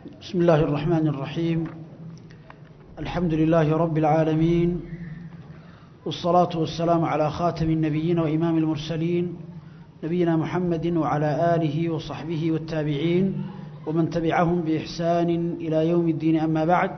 بسم الله الرحمن الرحيم الحمد لله رب العالمين والصلاة والسلام على خاتم النبيين وإمام المرسلين نبينا محمد وعلى آله وصحبه والتابعين ومن تبعهم بإحسان إلى يوم الدين أما بعد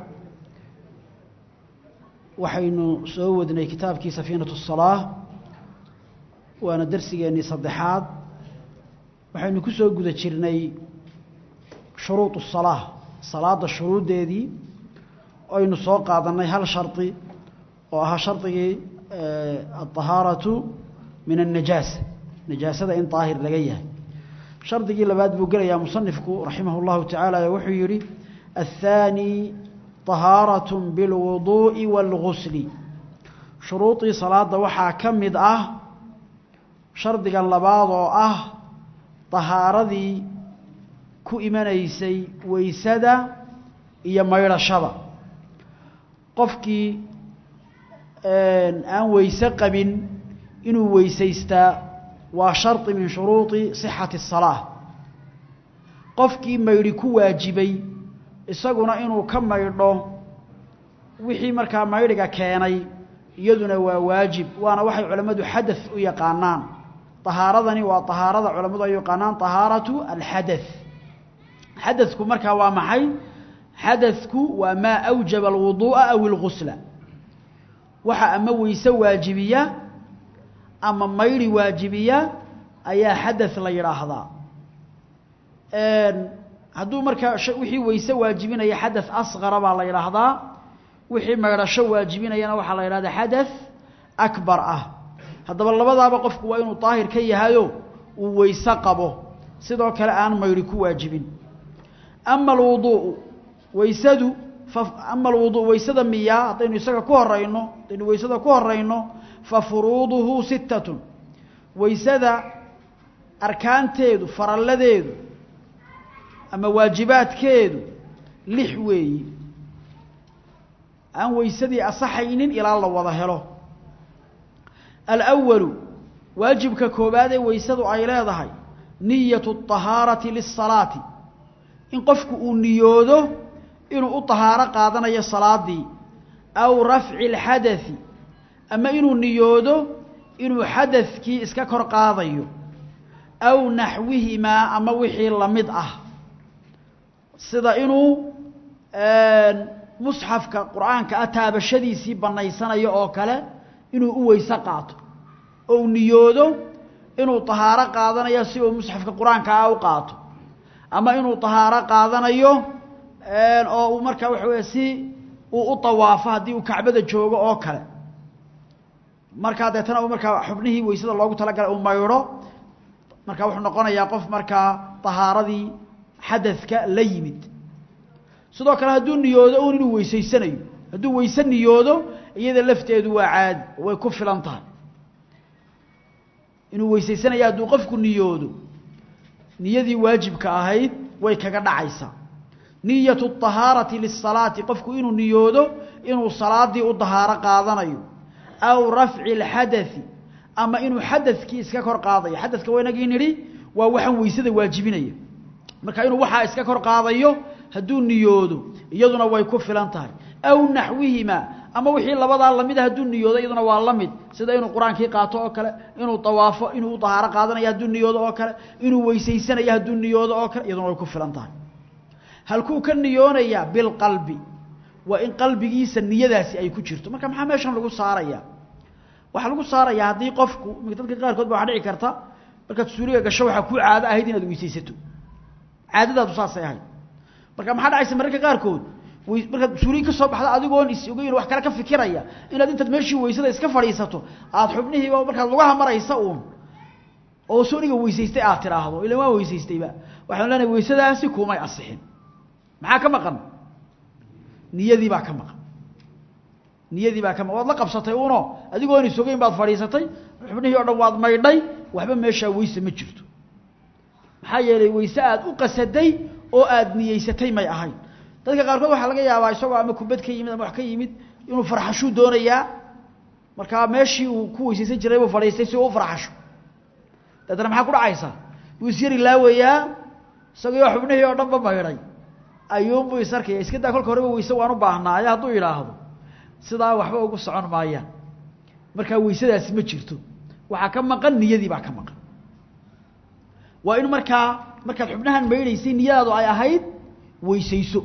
waxaynu soo wadnay kitaabkii safiinatu الsalaa waana darsigeennii saddexaad waxaynu ku soo guda jirnay shuruud الsalaa salaada shuruuddeedii aynu soo qaadannay hal shardi oo ahaa shardigii aلطahaaraةu min الnajaasa najaasada in daahir laga yahay shardigii labaad buu gelayaa musanifku raximah اllahu tacaala ee wuxuu yidhi الثاني طahaaraة biاlwuduuءi wاlgusli shuruudii salaada waxaa ka mid ah shardigan labaad oo ah طahaaradii ku imanaysay weysada iyo maydhashada qofkii aan weyse qabin inuu weysaystaa waa shardi min shuruudi صixati الsalaaة qofkii maydhi ku waajibay isaguna inuu ka maydho wixii markaa maydhiga keenay iyaduna waa waajib waana waxay culammadu xadaث u yaqaanaan طahaaradani waa طahaarada culammadu ay yaqaanaan طahaaraةu alxadaث xadaثku markaa waa maxay xadaثku waa maa أwjaba الwuduuءa aw اlgusla waxa ama weyse waajibiya ama maydhi waajibiya ayaa xadaث la yidhaahdaa hadduu markaa wixii weyse waajibinaya xadaث asqara baa la yidhaahdaa wixii maydhasho waajibinayana waxaa la yidhahdaa xadaث akbar ah haddaba labadaaba qofku waa inuu daahir ka yahayo uu weyse qabo sidoo kale aan maydhi ku waajibin ama alwuduuءu weysadu ama alwudu weysada miyaa haddaynu isaga ku horayno haddaynu weysada ku horayno fa furuuduhu sittatun weysada arkaanteedu faralladeedu ama waajibaadkeedu lix weeyi aan weysadii asaxaynin ilaa la wada helo alأwalu waajibka koobaad ee weysadu ay leedahay niyatu الطahaarati liلsalaati in qofku uu niyoodo inuu u طahaaro qaadanayo salaadii aw rafci اlxadaثi ama inuu niyoodo inuu xadaثkii iska kor qaadayo aw naxwihimaa ama wixii lamid ah sida inuu musxafka qur'aanka ah taabashadiisii bannaysanayo oo kale inuu u weyse qaato oo u niyoodo inuu طahaaro qaadanayo si uu musxafka qur-aanka ah u qaato ama inuu طahaaro qaadanayo oo uu markaa waxa weeye si uu u طawaafo haddii uu kacbada joogo oo kale markaa deetana uu markaa xubnihii weysada loogu talagalay uu maydho markaa wuxuu noqonayaa qof markaa طahaaradii xadadka la yimid sidoo kale hadduu niyoodo un inuu weysaysanayo hadduu weyse niyoodo iyada lafteedu waa caadi way ku filan tahay inuu weysaysanayo hadduu qofku niyoodo niyadii waajibka ahayd way kaga dhacaysaa niyatu الطahaarati liلsalaati qofku inuu niyoodo inuu salaadii u dahaaro qaadanayo aw rafci اlxadaثi ama inuu xadadkii iska kor qaadayo xadadka waynagii nidhi waa waxaan weysada waajibinaya marka inuu waxaa iska kor qaadayo hadduu niyoodo iyaduna way ku filan tahay aw naxwihimaa ama wixii labadaa lamida hadduu niyoodo iyaduna waa la mid sida inuu qur-aankii qaato oo kale inuu tawaafo inuu dahaaro qaadanayo hadduu niyoodo oo kale inuu weysaysanayo hadduu niyoodo oo kale iyaduna way ku filan tahay halkuu ka niyoonayaa bilqalbi waa in qalbigiisa niyadaasi ay ku jirto marka maxaa meeshan lagu saaraya waxaa lagu saarayaa haddii qofku dadka qaarkood ba waxaa dhici karta markaad suuliga gasho waxaa kuu caado ahayd inaad weysaysato caadadaadu saasay ahayd marka maxaa dhacaysa mararka qaarkood markaad suuliga ka soo baxda adigoon is ogeyn wax kale ka fikiraya inaad intaad meeshii weysada iska fadhiisato aad xubnihiiba markaad lugaha maraysa uun oo sooniga weysaystay aad tidhaahdo ila waan weysaystayba waxaan leenahay weysadaasi kumay asixin maxaa ka maqan niyadii baa ka maqan niyadii baa ka maqan waad la qabsatay uno adigoon is ogeyn baad fadhiisatay xubnihii o dhan waad maydhay waxba meeshaa weyse ma jirto maxaa yeelay weyse aad u qasaday oo aad niyeysatay may ahayn dadka qaarkood waxaa laga yaabaa isagoo ama kubad ka yimid ama wax ka yimid inuu farxashuu doonayaa markaa meeshii uu ku weysaysan jiray buu fadhiistay si uu u farxasho daetana maxaa ku dhacaysa wuu is yari laawayaa isagoo xubnihii oo dhanba maydhay ayuunbuu is arkaya iska daa kolka horeba weyse waan u baahnaayo hadduu yidhaahdo sidaa waxba ugu socon maayaan markaa weysadaasi ma jirto waxaa ka maqan niyadii baa ka maqan waa in markaa markaad xubnahan maydhaysay niyadaadu ay ahayd weysayso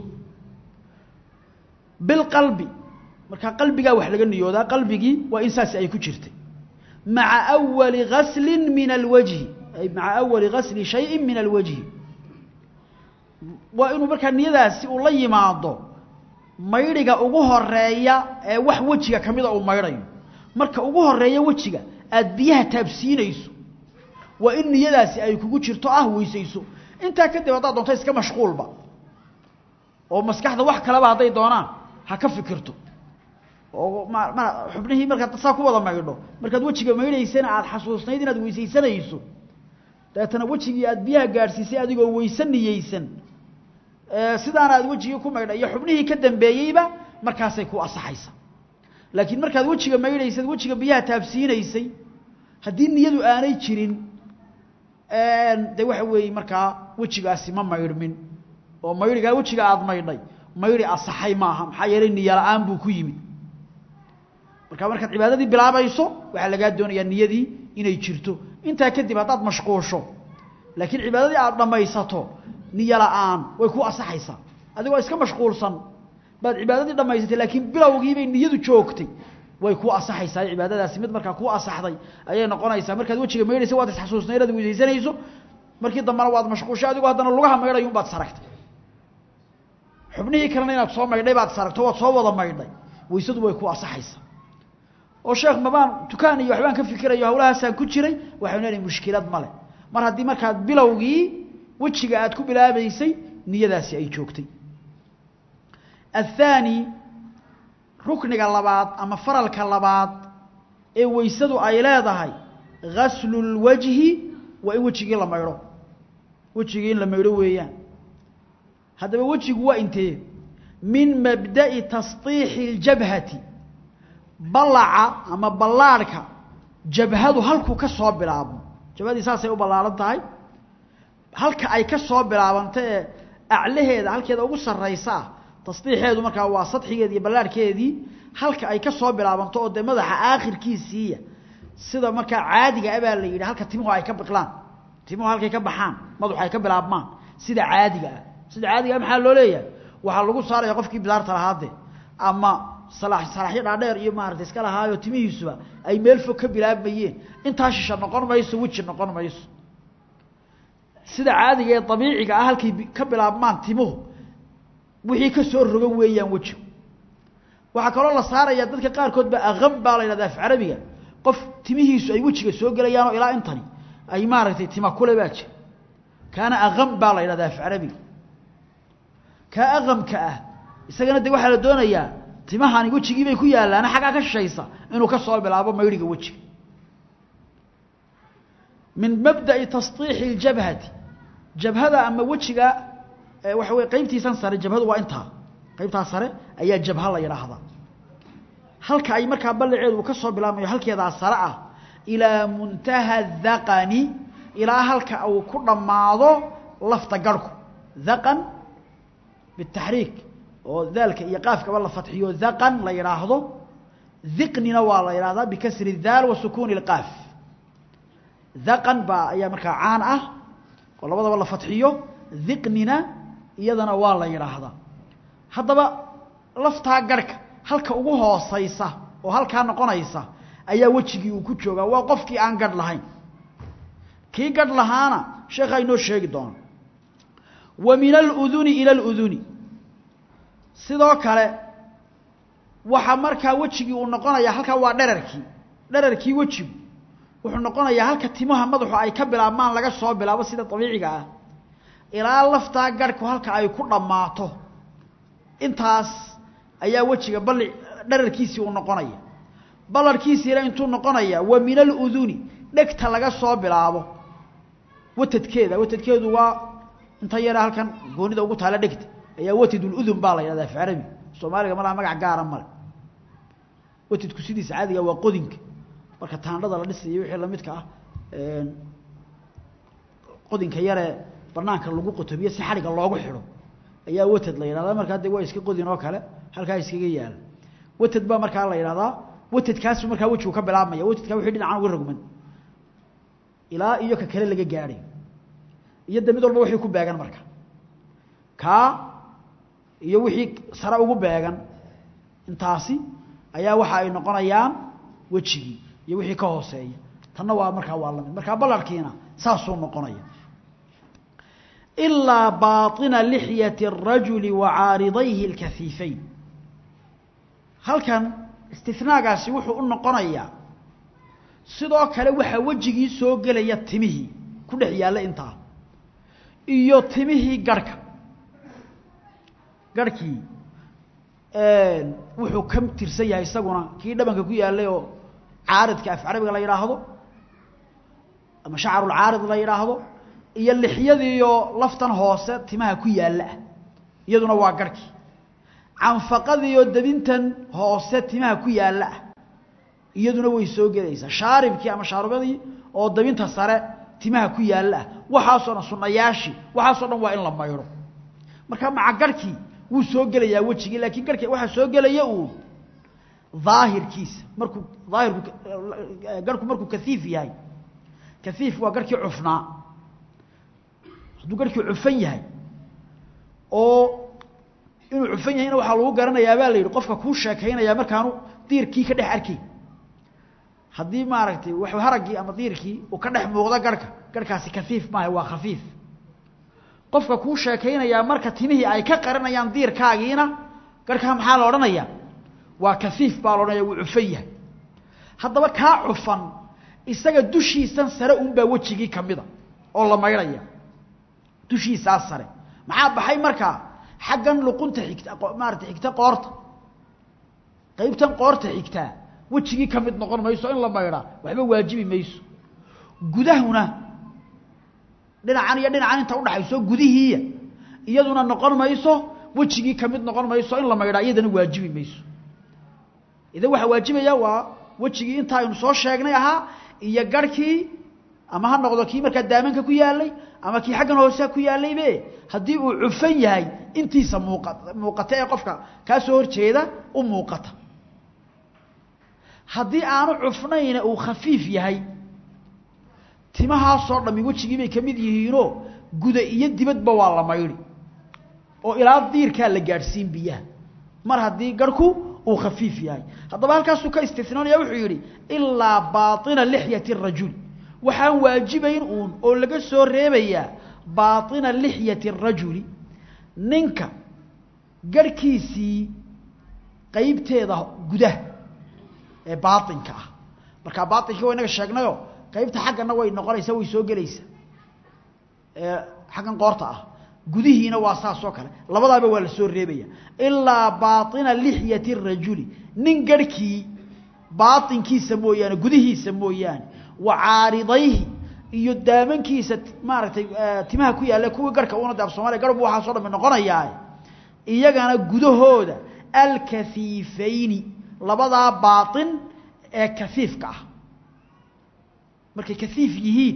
bilqalbi markaa qalbigaa wax laga niyoodaa qalbigii waa in saasi ay ku jirtay maca awali gaslin min alwajhi ay maca awali gasli shayin min alwajhi waa inuu markaa niyadaasi uu la yimaado maydhiga ugu horeeya ee wax wejiga ka mida uu maydhayo marka ugu horeeya wejiga aada biyaha taabsiinayso waa in niyadaasi ay kugu jirto ah weysayso intaa kadib haddaad doonto iska mashquulba oo maskaxda wax kaleba hadday doonaan ha ka fikirto oo ma ma xubnihii markaad saa ku wada maydho markaad wejiga maydhaysana aada xasuusnayd inaad weysaysanayso dabeetana wejigii aada biyaha gaadhsiisay adigoo weyse niyeysan sidaana aad wejigii ku maydha iyo xubnihii ka dambeeyeyba markaasay ku asaxaysa laakiin markaad wejiga maydhaysad wejiga biyaha taabsiinaysay haddii niyadu aanay jirin de waxa weeye markaa wejigaasi ma maydhmin oo maydhigaa wejiga aada maydhay maydhi asaxay maaha maxaa yeelay niyo la-aan buu ku yimid marka markaad cibaadadii bilaabayso waxaa lagaa doonayaa niyadii inay jirto intaa kadib haddaad mashquusho laakiin cibaadadii aada dhammaysato niyo la-aan way ku asaxaysaa adigoo iska mashquulsan baad cibaadadii dhammaysatay laakiin bilowgiibay niyadu joogtay way ku asaxaysaa cibaadadaasi mid markaa ku asaxday ayay noqonaysaa markaad wejiga maydhaysa waad isxasuusnay inaad weysaysanayso markii dambena waad mashquushay adigoo haddana lugaha maydhayun baad saragtay xubnihii kalena inaad soo maydhay baad saragto waad soo wada maydhay weysadu way ku asaxaysaa oo sheekh mabaan dukaan iyo waxbaan ka fikirayo hawlahaasaan ku jiray waxaynu leedahay mushkilad male mar haddii markaad bilowgii wejiga aad ku bilaabaysay niyadaasi ay joogtay athaani rukniga labaad ama faralka labaad ee weysadu ay leedahay gaslu lwajhi waa in wejigii la maydho wejigii in la maydho weeyaan haddaba wejigu waa intee min mabda'i tasطiixi اljabhati ballaca ama ballaadhka jabhadu halkuu ka soo bilaabmo jabhadii saasay u ballaahan tahay halka ay ka soo bilaabanta ee aclaheeda halkeeda ugu sarraysa ah tasdiixeedu markaa waa sadxigeedi iyo ballaadhkeedii halka ay ka soo bilaabanto oo dee madaxa aakhirkiisiiya sida markaa caadiga abaa la yidhi halka timuhu ay ka biqlaan timuhu halkay ka baxaan madaxu ay ka bilaabmaan sida caadiga ah sida caadiga ah maxaa loo leeyahay waxaa lagu saaraya qofkii bidaarta lahaade ama salaaxyo dhaadheer iyo maarata iska lahaayo timihiisuba ay meel fog ka bilaabmayeen intaa shisha noqon mayso weji noqon mayso sida caadiga ee dabiiciga ah halkay ka bilaabmaan timuhu wixii ka soo rogan weeyaan wejigu waxaa kaloo la saaraya dadka qaarkood ba aqam baa la yidhahda af carabiga qof timihiisu ay wejiga soo gelayaanoo ilaa intani ay maaragtay tima kule baa jira kaana aqam baa la yidhahda af carabiga kaa aqamka ah isagana de waxaa la doonayaa timahani wejigii bay ku yaallaana xaggaa ka shishaysa inuu ka soo bilaabo maydhiga wejiga min mabda'i tasطiixi اljabhati jabhada ama wejiga waxa wey qaybtiisan sare jabhadu waa intaa qaybtaa sare ayaa jabha la yidhaahdaa halka ay markaa ballaceedu uu ka soo bilaabmayo halkeedaa sare ah ilaa muntaha dhaqani ilaa halka uu ku dhammaado lafta garhku dhaqan bitaxriik oo daalka iyo qaafkaba la fatxiyo dhaqan la yidhaahdo dhiqnina waa la yidhahdaa bikasri daal wa sukuuni اlqaaf dhaqan baa ayaa markaa caan ah oo labadaba la fatxiyo dhiqnina iyadana waa la yidhaahdaa haddaba laftaa garhka halka ugu hoosaysa oo halkaa noqonaysa ayaa wejigii uu ku joogaa waa qofkii aan gadh lahayn kii gadh lahaana sheekhaa inoo sheegi doona wa min aluduni ila aluduni sidoo kale waxaa markaa wejigii uu noqonayaa halkaa waa dherarkii dherarkii wejigu wuxuu noqonayaa halka timaha madaxu ay ka bilaabmaan laga soo bilaabo sida dabiiciga ah ilaa laftaa garhku halka ay ku dhammaato intaas ayaa wejiga balli dherarkiisii uu noqonaya ballarhkiisiina intuu noqonaya wa min aluduni dhegta laga soo bilaabo watadkeeda watadkeedu waa inta yara halkan goonida ugu taala dhegta ayaa wataduludun baa la yidhahda af carabi soomaaliga malaha magac gaara male watadku sidiisa caadiga waa qodinka marka taandhada la dhisayo wixii lamidka ah qodinka yaree banaanka lagu qotobiyo si xadhigga loogu xidho ayaa watad la yidhahdaa markaa de waa iska qodin oo kale halkaa iskaga yaala watad baa markaa la yidhahdaa watadkaasu markaa wejigu ka bilaabmaya watadkaa wixii dhinacan uga rogman ilaa iyo ka kale laga gaadhay iyo de mid walba wixii ku beegan marka kaa iyo wixii sare ugu beegan intaasi ayaa waxa ay noqonayaan wejigii iyo wixii ka hooseeya tanna waa markaa waa lamid markaa ballarkiina saasuu noqonaya ilaa baaطina lixyati الrajuli wa caaridayhi اlkafiifayn halkan istinaagaasi wuxuu u noqonayaa sidoo kale waxaa wejigii soo gelaya timihii ku dhex yaalla intaa iyo timihii garhka garhkii wuxuu ka tirsan yahay isaguna kii dhabanka ku yaallay oo caaridka af carabiga la yidhaahdo ama shacarulcaarid la yidhaahdo iyo lixyadiiyo laftan hoose timaha ku yaalla ah iyaduna waa garhkii canfaqadiiyo dabintan hoose timaha ku yaalla ah iyaduna way soo gelaysaa shaaribkii ama shaarubadii oo dabinta sare timaha ku yaalla ah waxaasoo dhan sunayaashii waxaasoo dhan waa in la maydho marka maca garhkii wuu soo gelayaa wejigii laakiin garhki waxaa soo gelaya uun daahirkiisa markuu daahirku garhku markuu kaiif yahay kaiif waa garhkii cufnaa hadduu garhkii cufan yahay oo inuu cufan yahayna waxaa lagu garanayaa baa la yidhi qofka kuu sheekaynaya markaanu diirkii ka dhex arkayn haddii maaragtay w haraggii ama diirkii uu ka dhex muuqdo garhka garhkaasi kaiif maaha waa khafiif qofka kuu sheekaynayaa marka timihii ay ka qarinayaan diirkaagiina garhkaa maxaa la odhanayaa waa kaiif baa la odhanaya wuu cufan yahay haddaba kaa cufan isaga dushiisan sare unbaa wejigii kamida oo la maydhaya dushiisaa sare maxaa baxay markaa xaggan luqunta xigta maarata xigta qoorta qaybtan qoorta xigtaa wejigii ka mid noqon mayso in la maydhaa waxba waajibi mayso gudahuna dhinacan iyo dhinacan inta udhaxayso gudihiiya iyaduna noqon mayso wejigii ka mid noqon mayso in la maydhaa iyadana waajibi mayso idan waxaa waajibaya waa wejigii inta aynu soo sheegnay ahaa iyo garhkii ama ha noqdo kii markaa daamanka ku yaalay ama kii xaggan hoosea ku yaalaybe haddii uu cufan yahay intiisa muuqa muuqata ee qofka kaa soo horjeeda u muuqata haddii aanu cufnayna uu khafiif yahay timahaasoo dhammi wejigii bay ka mid yihiinoo guda iyo dibadba waa la maydhi oo ilaa diirkaa la gaadhsiin biyaha mar haddii garhku uu khafiif yahay haddaba halkaasuu ka istinoonaya wuxuu yidhi ilaa baaطina lixyati الrajul waxaan waajibayn uun oo laga soo reebayaa baaطina lixyati الrajuli ninka garhkiisii qeybteeda gudaha ee baaطinka ah markaa baaطinkii wa inaga sheegnayo qaybta xaggana way noqonaysaa way soo gelaysaa ee xaggan qoorta ah gudihiina waa saas oo kale labadaaba waa la soo reebaya ilaa baaطina lixyati الrajuli nin garhkii baaطinkiisa mooyaane gudihiisa mooyaane wa caaridayhi iyo daamankiisa maaragtay timaha ku yaalla kuwii garhka una de af soomaliya garhbu waxaaso dhan noqonayaa iyagana gudahooda alkafiifayni labadaa baaطin ee kafiifka ah markay kaiif yihiin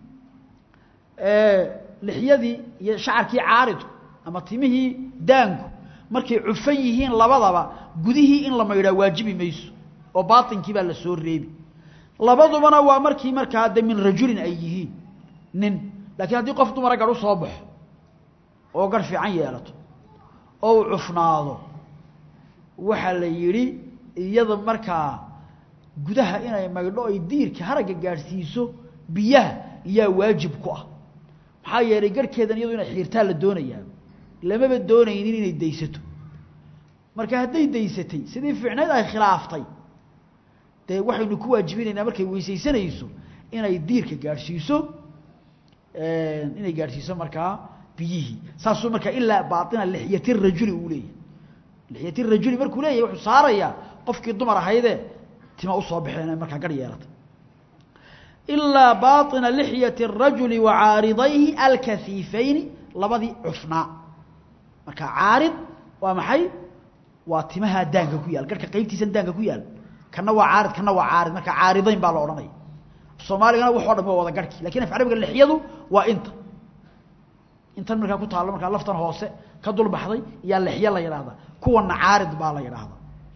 lixyadii iyo shacarkii caaridku ama timihii daanku markay cufan yihiin labadaba gudihii in la maydhaa waajibi mayso oo baainkii baa la soo reebi labadubana waa markii markaa de min rajulin ay yihiin nin laakiin haddii qof dumara garh u soo baxo oo garh fiican yeelato oo uu cufnaado waxaa la yidhi iyada markaa gudaha inay maydho ay diirka haragga gaadhsiiso biyaha yaa waajib ku ah maxaa yeelay garhkeedan iyadu inay xiirtaa la doonayaa lamaba doonaynin inay daysato marka hadday daysatay sidii fiicneyd ay khilaaftay dee waxaynu ku waajibinaynaa markay weysaysanayso inay diirka gaadhsiiso inay gaadhsiiso markaa biyihii saasuu markaa ilaa baaina lixyati rajuli uu leeyahy lixyati rajuli markuu leeyahy wuxuu saarayaa qofkii dumar ahaydee tima usoo baxeen markaa garh yeelata ilaa baaطina lixyati الrajuli wa caaridayhi alkafiifayni labadii cufnaa marka caarid waa maxay waa timaha daanka ku yaal garhka qaybtiisan daanka ku yaal kana waa caarid kana waa caarid marka caaridayn baa la odhanaya soomaaligana waxoo dhan waa wada garhki lakin af carabiga lixyadu waa inta intan markaa ku taallo markaa laftan hoose ka dul baxday yaa lexye la yidhaahdaa kuwana caarid baa la yidhaahdaa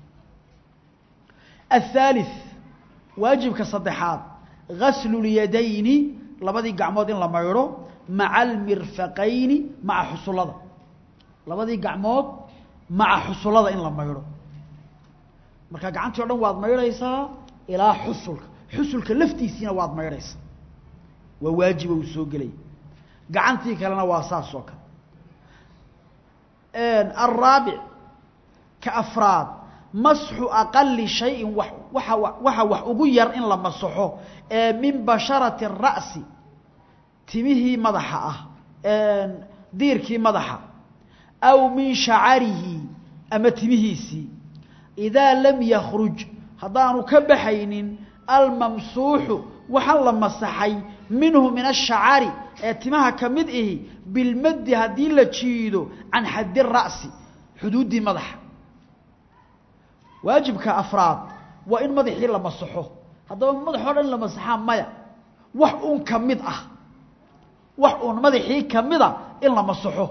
aلثالث waajibka saddexaad gaslu اlyadayni labadii gacmood in la maydho maca almirfaqayni maca xusullada labadii gacmood maca xusullada in la maydho marka gacantii o dhan waad maydhaysaa ilaa xusulka xusulka laftiisiina waad maydhaysaa waa waajiba uu soo gelaya gacantii kalena waa saas oo kale alraabic ka afraad masxu aqali shayin wa waxa waxa wax ugu yar in la masaxo ee min basharati الra'si timihii madaxa ah diirkii madaxa aw min shacarihi ama timihiisii idaa lam yakruj haddaanu ka baxaynin almamsuuxu waxaa la masaxay minhu min ashacari ee timaha ka mid ihi bilmaddi haddii la jiido can xaddi ra'si xuduuddii madaxa waajibka afraad waa in madaxii la masaxo haddaba madaxoo dhan la masaxaa maya wax uun ka mid ah wax uun madaxii ka mida in la masaxo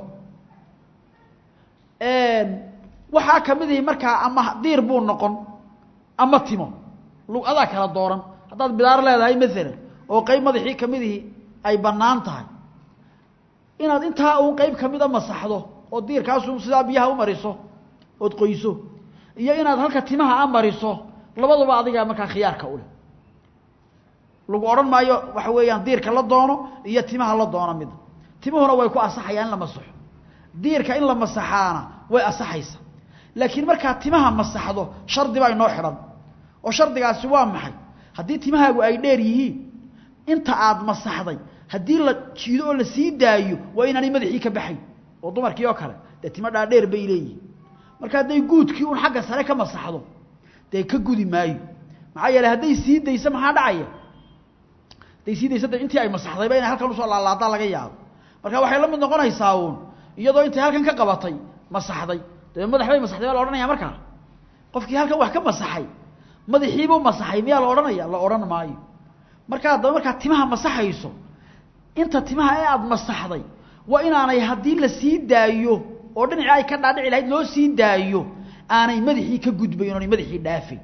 waxaa ka mid ihi markaa ama diir buu noqon ama timo lugadaa kala dooran haddaad bidaar leedahay maalan oo qeyb madaxii ka mid ihi ay bannaan tahay inaad intaa uun qeyb ka mida masaxdo oo diirkaasu sidaa biyaha u mariso ood qoyso iyo inaad halka timaha a mariso labaduba adigaa markaa khiyaarka u leh lagu odhan maayo waxa weeyaan diirka la doono iyo timaha la doono mid timuhuna way ku asaxayaan in la masaxo diirka in la masaxaana way asaxaysa laakiin markaad timaha masaxdo shardi baa inoo xidhan oo shardigaasi waa maxay haddii timahaagu ay dheer yihiin inta aad masaxday haddii la jiido oo la sii daayo waa inaanay madaxii ka baxayn oo dumarkii oo kale dee timo dhaadheer bay leeyihin marka hadday guudkii un xagga sare ka masaxdo dee ka gudi maayo maxaa yeeley hadday sii dayso maxaa dhacaya hadday sii dayso de intii ay masaxdayba inay halkan usoo laalaadaa laga yaabo marka waxay la mid noqonaysaa uun iyadoo intay halkan ka qabatay masaxday dee madax bay masaxday baa la odhanaya markaa qofkii halkan wax ka masaxay madaxiibuu masaxay miyaa la odhanaya la odhan maayo marka haddaba markaad timaha masaxayso inta timaha ee aada masaxday waa inaanay haddii la sii daayo oo dhinacii ay ka dhaadhici lahayd loo sii daayo aanay madaxii ka gudbayn oonay madaxii dhaafayn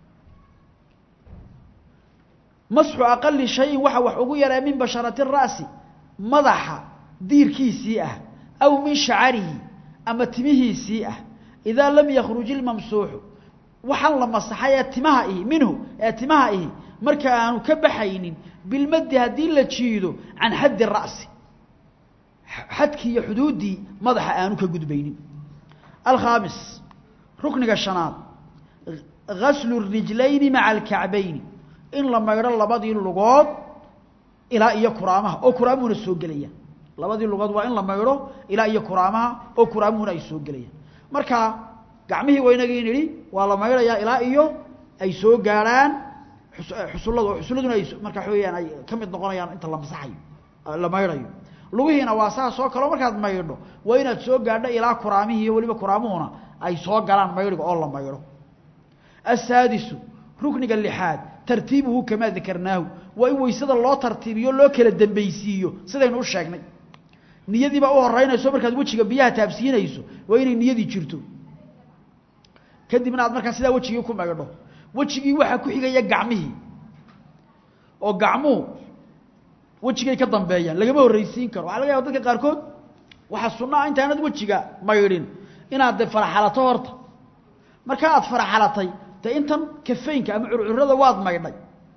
masxu aqali shayin waxa wax ugu yaraa min basharati ra'si madaxa diirkiisii ah aw min shacarihi ama timihiisii ah idaa lam yakruj ilmamsuuxu waxaan la masaxay ee timaha ihi minhu ee timaha ihi marka aanu ka baxaynin bilmaddi haddii la jiido can xaddi ra'si xadkii iyo xuduuddii madaxa aanu ka gudbaynin alkhaamis rukniga shanaad gaslu rijlayni maca alkacbayni in la maydho labadii lugood ilaa iyo kuraamaha oo kuraamuhuna soo gelayaan labadii lugood waa in la maydho ilaa iyo kuraamaha oo kuraamuhuna ay soo gelayaan marka gacmihii waynagii nidhi waa la maydhayaa ilaa iyo ay soo gaadhaan xusulladu oo xusulladuna ay marka waxa weyaan ay ka mid noqonayaan inta la masaxayo la maydhayo lugihiina waa saas oo kaleo markaad maydho waa inaad soo gaadho ilaa kuraamihii iyo weliba kuraamuhuna ay soo galaan maydhiga oo la maydho asaadisu rukniga lixaad tartiibuhu kamaa dakarnaahu waa in weysada loo tartiibiyo loo kala dambaysiiyo sidaynu u sheegnay niyadiibaa u horeynayso markaad wejiga biyaha taabsiinayso waa inay niyadii jirto kadibna aad markaa sidaa wejigii ku maydho wejigii waxaa ku xigaya gacmihii oo gacmuhu wejigay ka dambeeyaan lagama horreysiin karo waxaa laga yaba dadka qaarkood waxaa sunno ah intaanad wejiga maydhin inaad de faraxalato horta marka aad faraxalatay dee intan kafeynka ama curcurada waad maydhay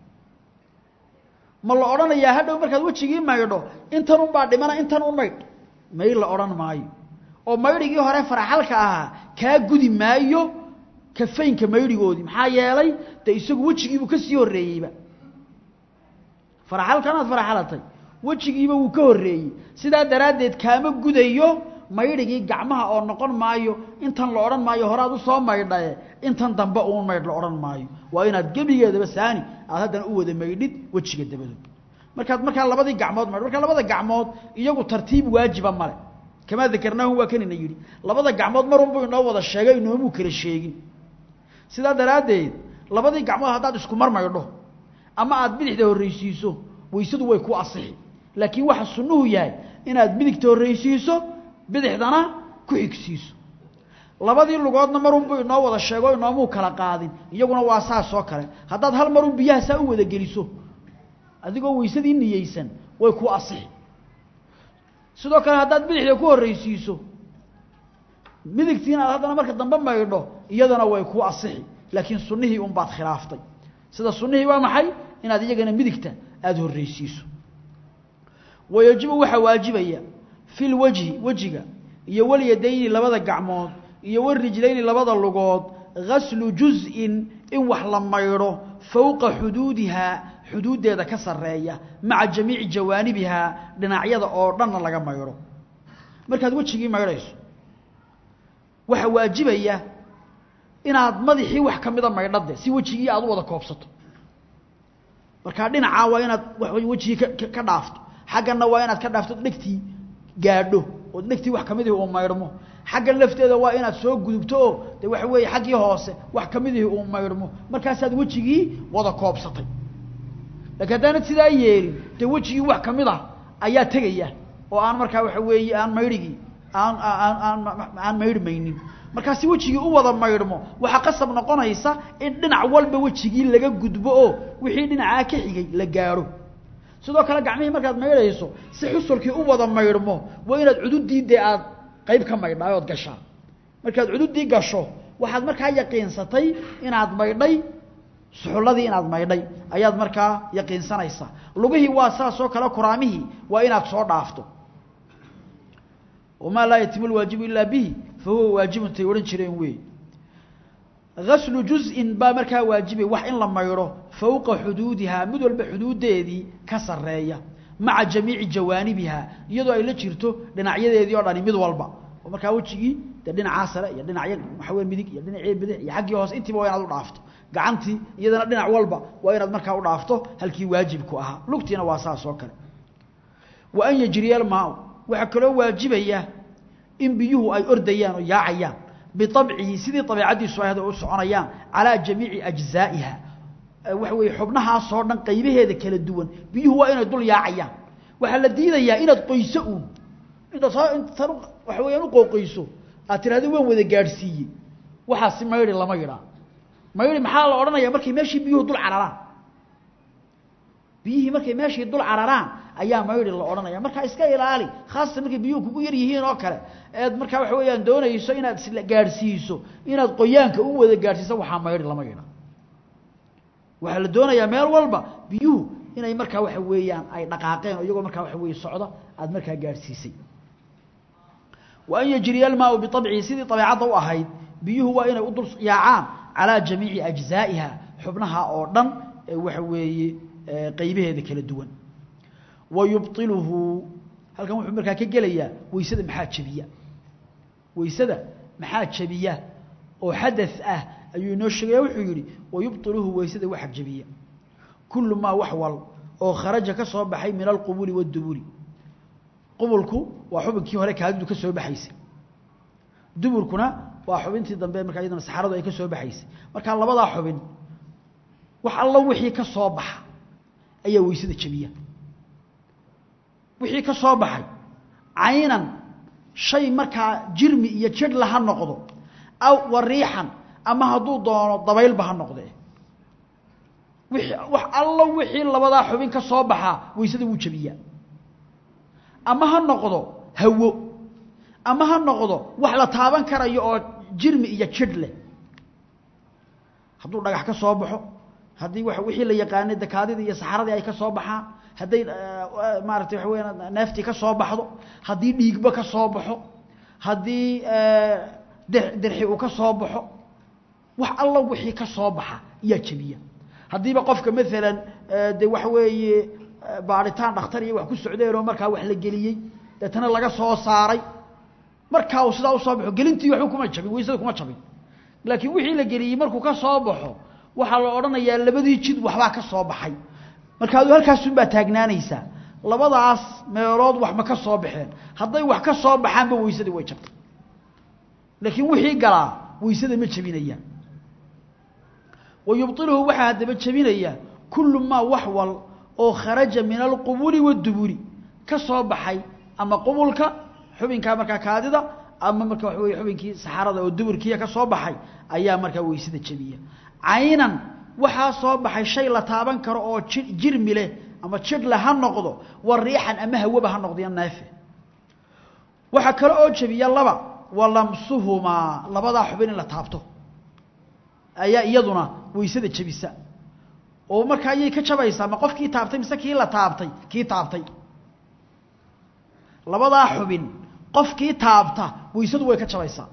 ma la odhanayaa hadhow markaad wejigii maydho intan unbaa dhimana intan un maydh may la odhan maayo oo maydhigii hore faraxalka ahaa kaa gudi maayo kafeynka maydhigoodii maxaa yeelay dee isagu wejigiibuu ka sii horreeyeyba faraxalkan aad faraxalatay wejigiiba wuu ka horreeyey sidaa daraaddeed kaama gudayo maydhigii gacmaha oo noqon maayo intan la odhan maayo horaad u soo maydhaye intan dambe uun maydh la odhan maayo waa inaad gebigeedaba saani aad haddana u wada maydhid wejiga dabadood markaad markaa labadii gacmood maydh markaa labada gacmood iyagu tartiib waajiba male kamaa dakarnaahu waa kanina yidhi labada gacmood marunbuu inoo wada sheegay inoomuu kala sheegin sidaa daraaddeed labadii gacmood haddaad isku mar maydho ama aad bidixda horreysiiso weysadu way ku asixi laakiin waxa sunnuhu yahay inaad midigta horreysiiso bidixdana ku xigsiiso labadii lugoodna marunbuu inoo wada sheego inoomuu kala qaadin iyaguna waa saas oo kale haddaad hal marun biyaha saa u wada geliso adigoo weysadii niyeysan way ku asixi sidoo kale haddaad bidixda ku horreysiiso midigtiina aad haddana marka dambe maydho iyadana way ku asixi laakiin sunnihii unbaad khilaaftay sida sunnihii waa maxay inaad iyagana midigta aada horreysiiso wayajibu waxaa waajibaya fi lwajhi wejiga iyo walyadayni labada gacmood iyo warijlayni labada lugood gaslu juz-in in wax la maydho fowqa xuduudihaa xuduuddeeda ka sarreeya maca jamiici jawaanibihaa dhinacyada oo dhanna laga maydho markaad wejigii maydhayso waxaa waajibaya inaad madaxii wax ka mida maydhade si wejigii aad u wada koobsato markaa dhinacaa waa inaad wejigii ka dhaafto xaggana waa inaad ka dhaafto dhegtii gaadho oo dhegtii wax kamidihii uu maydhmo xaggan lafteeda waa inaad soo gudubto oo de waxa weeye xaggii hoose wax kamidihii uu maydhmo markaasaad wejigii wada koobsatay laakiin haddaanad sidaa yeelin dee wejigii wax kamid ah ayaa tegaya oo aan markaa waxa weeye aan maydhigii aan aan aan aan maydhmaynin markaa si wejigii u wada maydhmo waxaa qasab noqonaysa in dhinac walba wejigii laga gudbo oo wixii dhinacaa ka xigay la gaadho sidoo kale gacmihii markaad maydhayso si xusulkii u wada maydhmo waa inaad cududii dee aad qayb ka maydhaa ood gashaa markaad cududii gasho waxaad markaa yaqiinsatay inaad maydhay suxulladii inaad maydhay ayaad markaa yaqiinsanaysaa lugihii waa saas oo kale kuraamihii waa inaad soo dhaafto wamaa laa yatimu lwaajibu ilaa bihi fa huwa waajibun tay odhan jireen wey gaslu juz-in baa markaa waajibay wax in la maydho fowqa xuduudihaa mid walba xuduuddeedii ka sarreeya maca jamiici jawaanibihaa iyadoo ay la jirto dhinacyadeedii oo dhani mid walba oo markaa wejigii dee dhinacaa sare iyo dhinacya waxawey midig iyo dhinacii bidix iyo xaggii hoose intiiba waa inaad u dhaafto gacantii iyadana dhinac walba waa inaad markaa u dhaafto halkii waajibku ahaa lugtiina waa saas oo kale wa an yajriya almaau waxaa kaloo waajibaya in biyuhu ay ordayaan oo yaacayaan biabcihi sidii abiicaddiisu ahd u soconayaan calaa jamiici ajzaa'iha waxa weeye xubnahaasoo dhan qaybaheeda kala duwan biyuhu waa inay dul yaacayaan waxaa la diidayaa inaad qoyso uun intaad intan waxa weyaan u qooqoyso aad tirahdo waan wada gaadhsiiyey waxaasi maydhi lama yidhaa maydhi maxaa la odhanaya markay meeshii biyuhu dul cararaan biyihii markay meeshii dul cararaan ayaa maydhi la odhanaya markaa iska ilaali khaasatan markay biyuhu kugu yar yihiin oo kale eed markaa waxa weeyaan doonayso inaad isla gaadhsiiso inaad qoyaanka u wada gaadhsiiso waxaa maydhi lama yidha waxaa la doonayaa meel walba biyuhu inay markaa waxa weeyaan ay dhaqaaqeen oo iyagoo markaa waxa weeye socda aada markaa gaadhsiisay wa an yajriya almaau biabcihi sidii abeecadda u ahayd biyuhu waa inay u dul yaacaan calaa jamiici ajzaa'iha xubnaha oo dhan ee waxa weeye qaybaheeda kala duwan wa yubطiluhu halkan wuxuu markaa ka gelayaa weysada maxaa jebiya weysada maxaa jebiya oo xadaث ah ayuu inoo sheegaya wuxuu yidhi wayubطiluhu weysada waxa jebiya kulu maa wax wal oo kharaja ka soo baxay min alqubuli waاduburi qubulku waa xubinkii hore kaadidu ka soo baxaysay duburkuna waa xubintii dambe markaa iyadana saxaradu ay ka soo baxaysay markaa labadaa xubin wax allo wixii ka soo baxa ayaa weysada jebiya wixii ka soo baxay caynan shay markaa jirmi iyo jidhla ha noqdo aw wariixan ama hadduu doono dabaylba ha noqdee wixii wax allo wixii labadaa xubin ka soo baxaa weysada wuu jebiyaa ama ha noqdo hawo ama ha noqdo wax la taaban karayo oo jirmi iyo jidh leh hadduu dhagax ka soo baxo haddii wa wixii la yaqaanay dakaadidii iyo saxaradii ay ka soo baxaan hadday maaratay waxa weya neeftii ka soo baxdo haddii dhiigba ka soo baxo haddii dirxi uu ka soo baxo wax allo wixii ka soo baxa iyaa jebiya haddiiba qofka maalan de waxa weeye baaritaan dhakhtar iyo wax ku socdeen oo markaa wax la geliyey deetana laga soo saaray markaa uu sidaa usoo baxo gelintii waxba kuma jabin weysada kuma jabin laakiin wixii la geliyey markuu ka soo baxo waxaa la odhanayaa labadii jid waxbaa ka soo baxay marka adu halkaasunbaa taagnaanaysaa labadaas meelood wax ma ka soo baxeen hadday wax ka soo baxaanba weysadii way jabtay laakiin wixii galaa weysada ma jebinayaan wa yubطiluhu waxaa haddaba jebinaya kulu maa wax wal oo kharaja min alqubuli waاduburi ka soo baxay ama qubulka xubinkaa markaa kaadida ama marka waxa weye xubinkii saxarada oo duburkiiya ka soo baxay ayaa markaa weysada jebiya caynan waxaa soo baxay shay la taaban karo oo ji jirmi leh ama jidhle ha noqdo wa riixan ama hawaba ha noqdo iyo neefe waxaa kale oo jebiya laba wa lamsuhumaa labadaa xubin in la taabto ayaa iyaduna weysada jebisa oo markaa ayay ka jabaysaa ma qofkii taabtay mise kii la taabtay kii taabtay labadaa xubin qofkii taabta weysadu way ka jabaysaa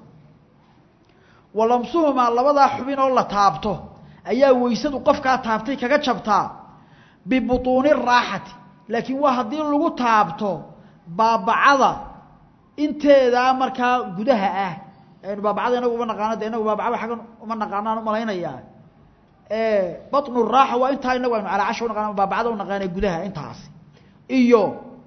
wa lamsuhumaa labadaa xubin oo la taabto ayaa weysadu qofkaa taabtay kaga jabtaa bibutuuni raaxati laakiin waa haddii lagu taabto baabacada inteedaa markaa gudaha ah aynu baabacada inagu uma naqaano de inagu baabacada xaggan uma naqaanaan umalaynayaa batnu raaxa waa intaa inagu aynu calaacasha unaqaan baabacada unaqaana gudaha intaasi iyo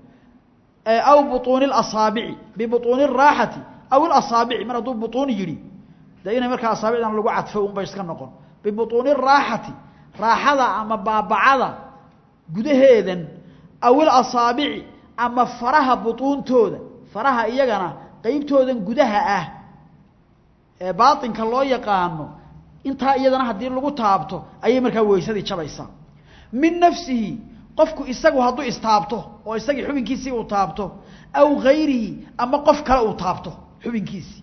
aw butuuni اlasaabici bibutuuni الraaxati aw اlasaabici mar hadduu butuun yidhi de inay markaa asaabicdan lagu cadfo un bay iska noqon bibutuuni الraaxati raaxada ama baabacada gudaheedan aw ilasaabici ama faraha butuuntooda faraha iyagana qeybtoodan gudaha ah ee baaطinka loo yaqaano intaa iyadana haddii lagu taabto ayay markaa weysadii jabaysaa min nafsihi qofku isagu hadduu istaabto oo isagii xubinkiisii uu taabto aw gayrihi ama qof kale uu taabto xubinkiisii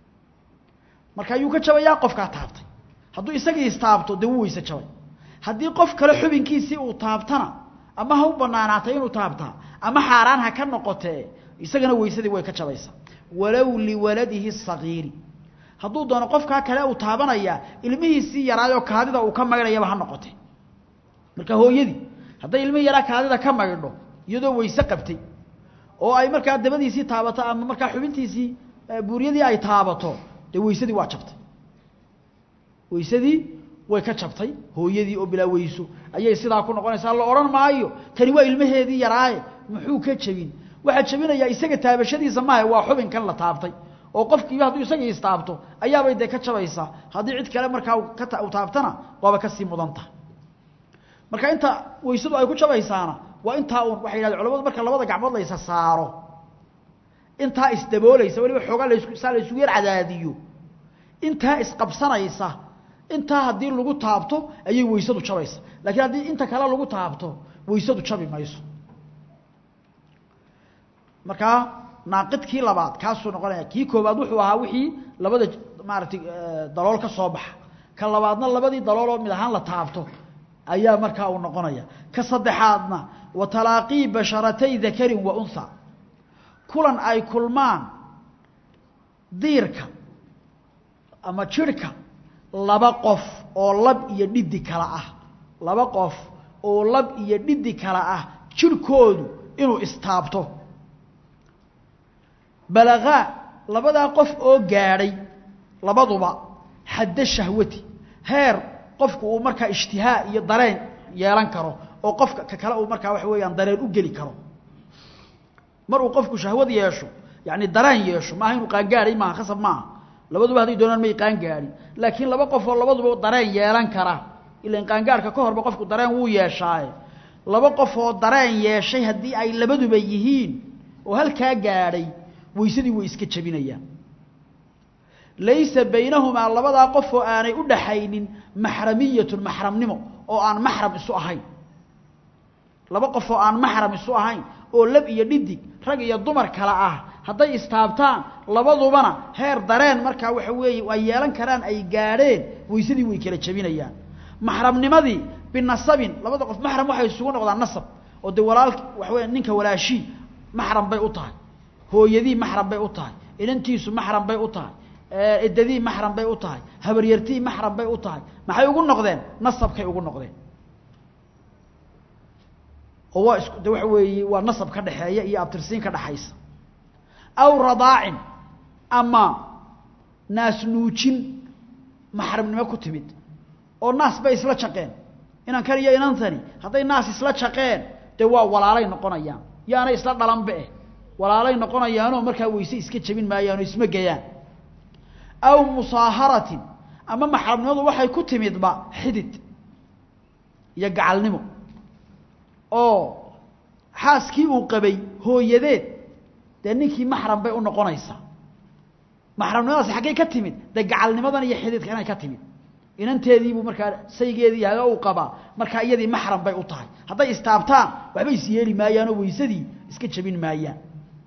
marka ayuu ka jabayaa qofkaa taabtay hadduu isagii istaabto dee wuu weyse jabay haddii qof kale xubinkiisii uu taabtana ama ha u banaanaatay inuu taabtaa ama xaaraan ha ka noqotee isagana weysadii way ka jabaysaa walow liwaladihi sagiiri hadduu doono qofkaa kale uu taabanaya ilmihiisii yaraayoo kaadida uu ka maydhayaba ha noqote marka hooyadii hadday ilmihii yaraa kaadida ka maydho iyadoo weyse qabtay oo ay markaa dabadiisii taabato ama markaa xubintiisii buuryadii ay taabato dee weysadii waa jabtay weysadii way ka jabtay hooyadii oo bilaa weyso ayay sidaa ku noqonaysaa la odhan maayo tani waa ilmaheedii yaraaye muxuu ka jebin waxaa jebinayaa isaga taabashadiisa maaha waa xubinkan la taabtay oo qofkiiba hadduu isagii istaabto ayaabay dee ka jabaysaa haddii cid kale markaa ka taabtana waaba kasii mudan tahay marka inta weysadu ay ku jabaysaana waa intaa uun waxay yidhahdeen culamadu marka labada gacmood la isa saaro intaa isdaboolaysa weliba xoogaa lasu saa la isugu yar cadaadiyo intaa isqabsanaysa intaa haddii lagu taabto ayay weysadu jabaysa laakiin haddii inta kale lagu taabto weysadu jabi mayso markaa naaqidkii labaad kaasuu noqonaya kii koobaad wuxuu ahaa wixii labada maaratay dalool ka soo baxa ka labaadna labadii dalooloo mid ahaan la taabto ayaa markaa uu noqonaya ka saddexaadna wa talaaqii basharatay dakarin wa unha kulan ay kulmaan diirka ama jirhka laba qof oo lab iyo dhidi kala ah laba qof oo lab iyo dhidi kala ah jirhkoodu inuu istaabto balagaa labadaa qof oo gaadhay labaduba xadda shahwati heer qofku uu markaa ishtihaa iyo dareen yeelan karo oo qofka ka kale uu markaa waxa weeyaan dareen u geli karo mar uu qofku shahwad yeesho yacni dareen yeesho maaha inuu qaangaadhay maaha khasab maaha labaduba hadday doonaan may qaangaadhin laakiin laba qof oo labaduba dareen yeelan kara ilan qaangaadhka ka horba qofku dareen wuu yeeshaaye laba qof oo dareen yeeshay haddii ay labaduba yihiin oo halkaa gaadhay weysadii way iska jebinayaan laysa baynahumaa labadaa qof oo aanay u dhaxaynin maxramiyatun maxramnimo oo aan maxram isu ahayn laba qof oo aan maxram isu ahayn oo lab iyo dhidig rag iyo dumar kale ah hadday istaabtaan labadubana heer dareen markaa waxa weeye ay yeelan karaan ay gaadheen weysadii way kala jebinayaan maxramnimadii binasabin labada qof maxram waxay isugu noqdaan nasab oo dee walaalk waxa weya ninka walaashii maxram bay u tahay hooyadii maxram bay u tahay inantiisu maxram bay u tahay eddadii maxram bay u tahay habaryartii maxram bay u tahay maxay ugu noqdeen nasabkay ugu noqdeen oo waa isku de waxa weeye waa nasab ka dhaxeeya iyo abtirsiin ka dhaxaysa aw radaacin ama naas nuujin maxramnimo ku timid oo naas bay isla jaqeen inankan iyo inantani hadday naas isla jaqeen dee waa walaalay noqonayaan yaanay isla dhalanba eh walaalay noqonayaanoo markaa weyse iska jebin maayaanoo isma gayaan aw musaaharatin ama maxramnimadu waxay ku timidba xidid iyo gacalnimo oo xaaskii uu qabay hooyadeed dee ninkii maxram bay u noqonaysaa maxramnimadaasi xaggay ka timid dee gacalnimadan iyo xididka inay ka timid inanteediibuu markaa saygeedii haga uu qabaa markaa iyadii maxram bay u tahay hadday istaabtaan waxba is yeeli maayaanoo weysadii iska jebin maayaan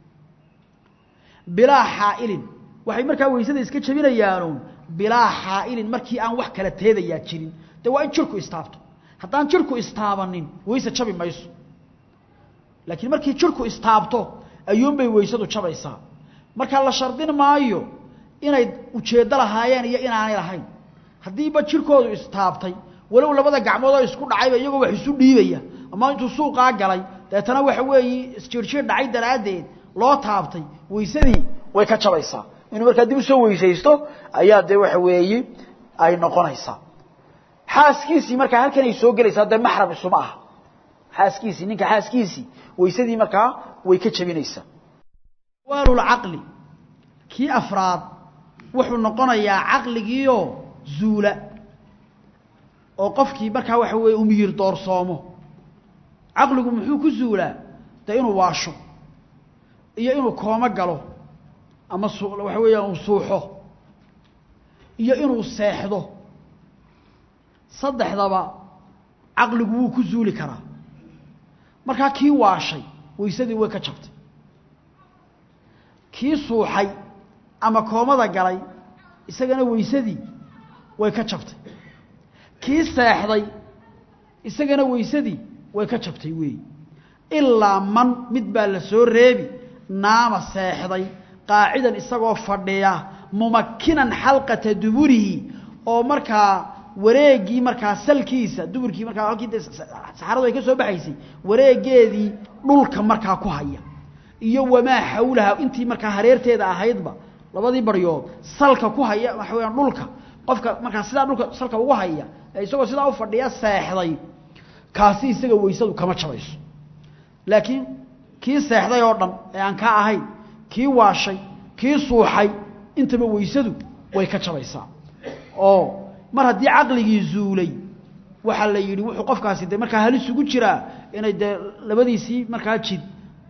bilaa xaa'ilin waxay markaa weysada iska jebinayaanuun bilaa xaa'ilin markii aan wax kala teedayaa jirin dee waa in jirku istaabto haddaan jirku istaabanin weyse jabi mayso laakiin markii jirku istaabto ayuunbay weysadu jabaysaa markaa la shardin maayo inay ujeeddo lahaayeen iyo inaanay lahayn haddiiba jirkoodu istaabtay walow labada gacmood oo isku dhacayba iyagoo wax isu dhiibaya ama intuu suuqaa galay deetana waxa weeye isjiirjiir dhacay daraaddeed loo taabtay weysadii way ka jabaysaa inuu markaa dib usoo weysaysto ayaa dee waxa weeye ay noqonaysaa xaaskiisii markaa halkanay soo gelaysaa dee maxram isuma aha xaaskiisii ninka xaaskiisii weysadii markaa way ka jebinaysaa waalulcaqli kii afraad wuxuu noqonayaa caqligiioo zuula oo qofkii markaa waxa weeye u miyir doorsoomo caqligu muxuu ku zuulaa dee inuu waasho iyo inuu koomo galo ama su waxa weeyaan uu suuxo iyo inuu seexdo saddexdaba caqligu wuu ku zuuli karaa markaa kii waashay weysadii way ka jabtay kii suuxay ama koomada galay isagana weysadii way ka jabtay kii seexday isagana weysadii way ka jabtay weeyi ilaa man mid baa la soo reebi naama seexday qaacidan isagoo fadhiya mumakinan xalqata duburihi oo markaa wareegii markaa salkiisa duburkii markaa halkii de saxaradu ay ka soo baxaysay wareegeedii dhulka markaa ku haya iyo wamaa xawlaha intii markaa hareerteeda ahaydba labadii baryood salka ku haya waxa weyaan dhulka qofka markaa sidaa dhulka salka ugu haya ee isagoo sidaa u fadhiya seexday kaasi isaga weysadu kama jabayso laakiin kii seexday oo dhan ee aan ka ahayn kii waashay kii suuxay intaba weysadu way ka jabaysaa oo mar haddii caqligii zuulay waxaa la yidhi wuxuu qofkaasi de markaa halis ugu jiraa inay dee labadiisii markaa jid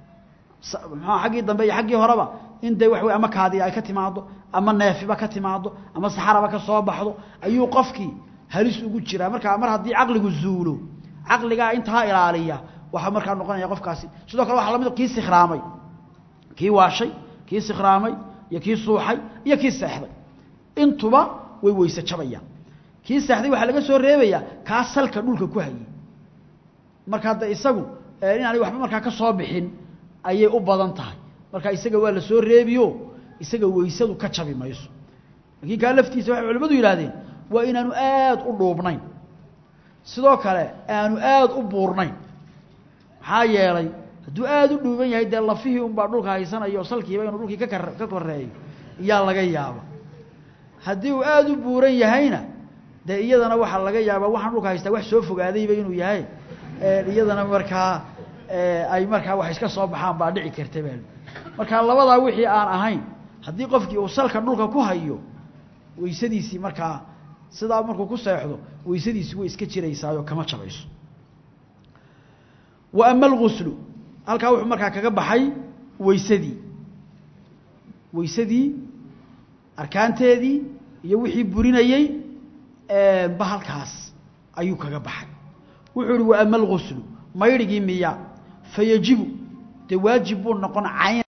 mxua xaggii dambe iyo xaggii horeba in dee wax wey ama kaadiya ay ka timaado ama neefiba ka timaado ama saxaraba ka soo baxdo ayuu qofkii halis ugu jiraa markaa mar haddii caqligu zuulo caqligaa intaa ilaaliya waxaa markaa noqonaya qofkaasi sidoo kale waxa lamid kii sikhraamay kii waashay kii sikhraamay iyo kii suuxay iyo kii seexday intuba way weyse jabayaan kii seexday waxaa laga soo reebayaa kaa salka dhulka ku hayay markaa de isagu inaanay waxba markaa ka soo bixin ayay u badan tahay marka isaga waa la soo reebiyo isaga weysadu ka jabi mayso laakiin kaa laftiisa waxay culimmadu yidhaahdeen waa inaanu aada u dhuubnayn sidoo kale aanu aada u buurnayn maxaa yeelay hadduu aada u dhuuban yahay dee lafihii unbaa dhulka haysanayo salkiiba inuu dhulkii ka kar ka koreeyo iyaa laga yaaba haddii uu aada u buuran yahayna dee iyadana waxaa laga yaabaa waxaan dhulka haystaa wax soo fogaadayba inuu yahay iyadana markaa ay markaa wax iska soo baxaan baa dhici karta baa markaa labadaa wixii aan ahayn haddii qofkii uu salka dhulka ku hayo weysadiisii markaa sidaa markuu ku seexdo weysadiisi way iska jiraysaayoo kama jabayso wa ama alguslu halkaa wuxuu markaa kaga baxay weysadii weysadii arkaanteedii iyo wixii burinayey ba halkaas ayuu kaga baxay wuxuu ihi wa ama alguslu maydhigii miya fayajibu dee waajib buu noqon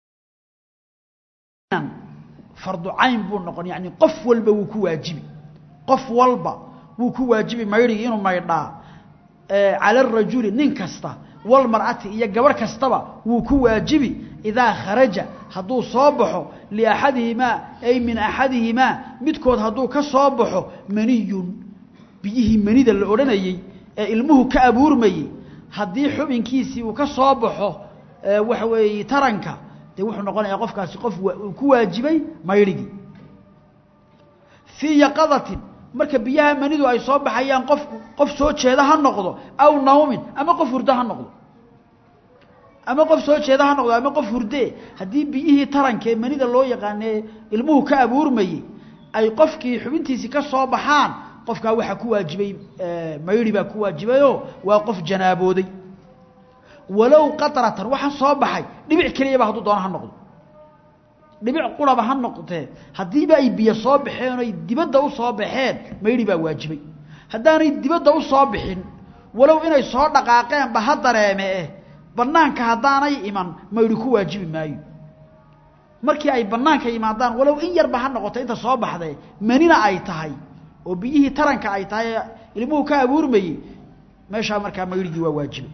caynan fardu cayn buu noqon yacni qof walba wuu ku waajibi qof walba wuu ku waajibi maydhigii inuu maydhaa cala arajuli nin kasta walmar'ati iyo gabarh kastaba wuu ku waajibi idaa kharaja hadduu soo baxo liaxadihimaa ay min axadihimaa midkood hadduu ka soo baxo maniyun biyihii manida la odhanayey ee ilmuhu ka abuurmayey haddii xubinkiisii uu ka soo baxo waxa weeye taranka dee wuxuu noqonayaa qofkaasi qof uu ku waajibay maydhigii fii yaqadatin marka biyaha manidu ay soo baxayaan qof qof soo jeeda ha noqdo aw nawmin ama qof hurdo ha noqdo ama qof soo jeeda ha noqdo ama qof hurdee haddii biyihii taranka ee manida loo yaqaanee ilmuhu ka abuurmayey ay qofkii xubintiisii ka soo baxaan qofkaa waxaa ku waajibay maydhi baa ku waajibayoo waa qof janaabooday walow qatratan waxa soo baxay dhibic keliyaba hadduu doono ha noqdo dhibic quraba ha noqotee haddiiba ay biyo soo baxeen oy dibadda u soo baxeen maydhi baa waajibay haddaanay dibadda u soo bixin walow inay soo dhaqaaqeenba ha dareeme eh bannaanka haddaanay iman maydhi ku waajibi maayo markii ay bannaanka yimaadaan walow in yarba ha noqoto inta soo baxdee manina ay tahay oo biyihii taranka ay tahay ee ilmuhu ka abuurmayey meeshaa markaa maydhigii waa waajibay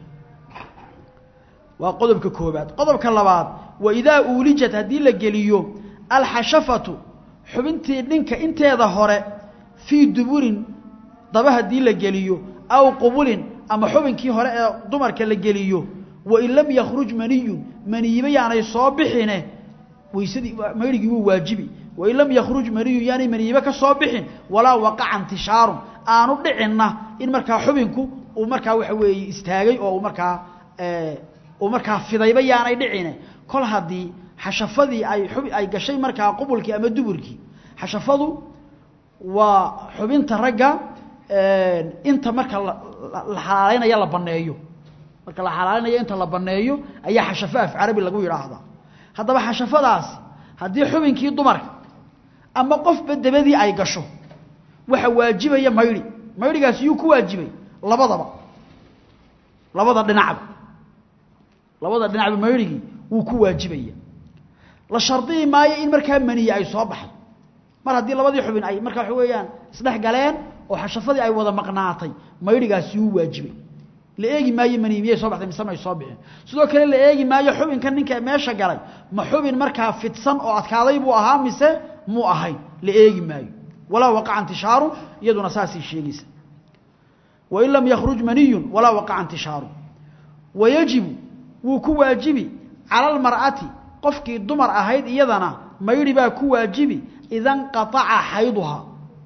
waa qodobka koobaad qodobka labaad wa idaa uulijat haddii la geliyo alxashafatu xubintii dhinka inteeda hore fii duburin daba haddii la geliyo aw qubulin ama xubinkii hore ee dumarka la geliyo wain lam yakhruj maniyun maniyiba yaanay soo bixine weysadii maydhigii wuu waajibi wain lam yakhruj maniyun yaanay maniyiba ka soo bixin walaa waqaca intishaarun aanu dhicinna in markaa xubinku uu markaa waxa weeye istaagay oo uu markaa uu markaa fidayba yaanay dhicine kol haddii xashafadii ay xub ay gashay markaa qubulkii ama duburkii xashafadu waa xubinta ragga inta marka la xalaalaynayo la baneeyo marka la xalaalaynayo inta la baneeyo ayaa xashafo af carabi lagu yidhaahdaa haddaba xashafadaasi haddii xubinkii dumarka ama qofba dabadii ay gasho waxa waajibaya maydhi maydhigaasi yuu ku waajibay labadaba labada dhinacba labada dhinacba maydhigii wuu ku waajibaya la shardiyi maayo in markaa maniye ay soo baxay mar haddii labadii xubin ay markaa waxa weeyaan isdhex galeen oo xashafadii ay wada maqnaatay maydhigaasi wuu waajibay la eegi maayo maniye miyay soo baxday mise may soo bixin sidoo kale la eegi maayo xubinka ninka meesha galay ma xubin markaa fidsan oo adkaaday buu ahaa mise muu ahayn la eegi maayo walaa waqaca intishaaru iyaduna saasay sheegaysa wain lam yakhruj maniyun walaa waqaca intishaaru wayajibu wuu ku waajibi cala almar'ati qofkii dumar ahayd iyadana maydhi baa ku waajibi ida nqataca xayduhaa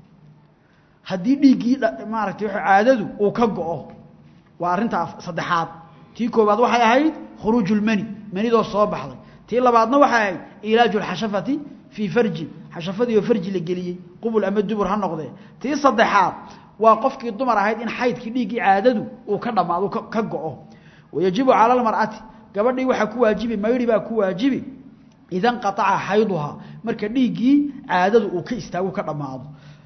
haddii dhiiggii maaragtay w caadadu uu ka go'o waa arrinta saddexaad tii koobaad waxay ahayd khuruuju lmani manidoo soo baxday tii labaadna waxay ahayd ilaaju alxashafati fii farjin xashafadii oo farji la geliyey qubul ama dubur ha noqdee tii saddexaad waa qofkii dumar ahayd in xaydkii dhiiggii caadadu uu ka dhammaado ka go'o wayajibu cala almar'ati gabadhii waxaa ku waajibi maydhi baa ku waajibi ida nqataca xayduhaa marka dhiiggii caadadu uu ka istaagu ka dhammaado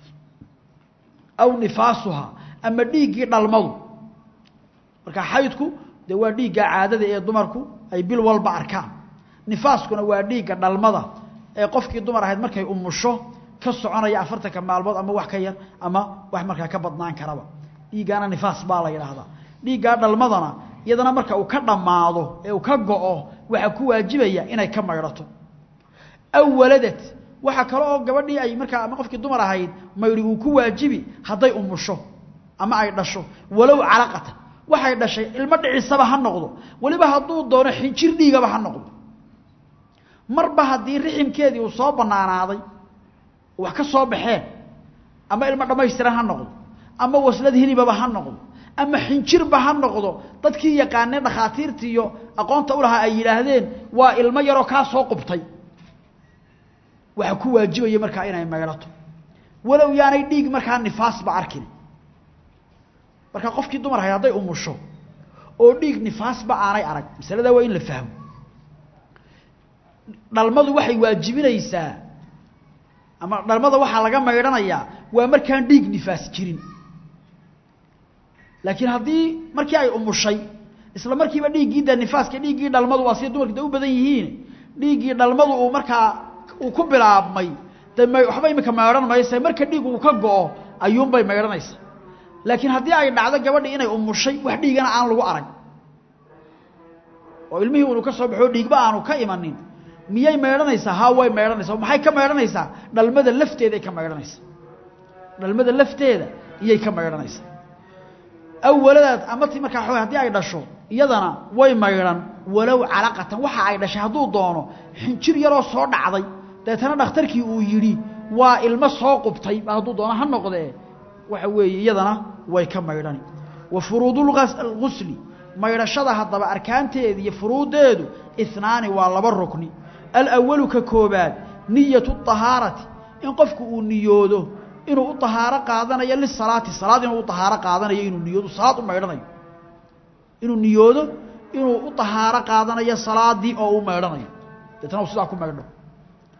aw nifaasuhaa ama dhiiggii dhalmadu marka xaydku dee waa dhiigga caadada ee dumarku ay bil walba arkaan nifaaskuna waa dhiigga dhalmada ee qofkii dumar ahayd markay umusho ka soconaya afartanka maalmood ama wax ka yar ama wax markaa ka badnaan karaba dhiiggaana nifaas baa la yidhaahdaa dhiiggaa dhalmadana iyadana marka uu ka dhammaado ee uu ka go'o waxaa ku waajibaya inay ka maydhato aw waladad waxa kale oo gabadhii ay markaa ama qofkii dumar ahayd maydhi uu ku waajibi hadday umusho ama ay dhasho walow calaqatan waxay dhashay ilmo dhicisaba ha noqdo weliba hadduu doono xinjir dhiigaba ha noqdo marba haddii riximkeedii uu soo bannaanaaday wax ka soo baxeen ama ilmo dhammaystiran ha noqdo ama waslad hilibaba ha noqdo ama xinjirba ha noqdo dadkii yaqaanee dhakhaatiirtii iyo aqoonta u lahaa ay yidhaahdeen waa ilmo yaroo kaa soo qubtay waxaa ku waajibaya markaa inay maydhato walow yaanay dhiig markaa nifaasba arkin marka qofkii dumar ahayd hadday umusho oo dhiig nifaasba aanay arag masaladaa waa in la fahmo dhalmadu waxay waajibinaysaa ama dhalmada waxaa laga maydhanayaa waa markaan dhiig nifaas jirin laakiin haddii markii ay umushay isla markiiba dhiiggii de nifaaska dhiiggii dhalmadu waa sida dumarka de u badan yihiin dhiiggii dhalmadu uu markaa uu ku bilaabmay de m waxba imika maydhan mayse marka dhiig uu ka go'o ayuunbay maydhanaysa laakiin haddii ay dhacdo gabadhii inay umushay wax dhiigana aan lagu arag oo ilmihii unu ka soo baxo dhiigba aanu ka imanin miyay maydhanaysaa haa way maydhanaysaa maxay ka maydhanaysaa dhalmada lafteeday ka maydhanaysaa dhalmada lafteeda iyay ka maydhanaysaa awaladaad ama ti markaa xooy haddii ay dhasho iyadana way maydhan walow calaqatan waxa ay dhashay hadduu doono xinjir yaroo soo dhacday deetana dhakhtarkii uu yidhi waa ilmo soo qubtay hadduu doono ha noqdee waxa weeye iyadana way ka maydhani wa furuudulgusli maydhashada haddaba arkaanteeda iyo furuuddeedu inaani waa laba rukni alawalu ka koobaad niyatu طahaarati in qofku uu niyoodo inuu u طahaaro qaadanayo lisalaati salaad inuu u طahaaro qaadanayo inuu niyoodo salaad u maydhanayo inuu niyoodo inuu u طahaaro qaadanayo salaadii oo u maydhanayo deetna u sidaa ku maydho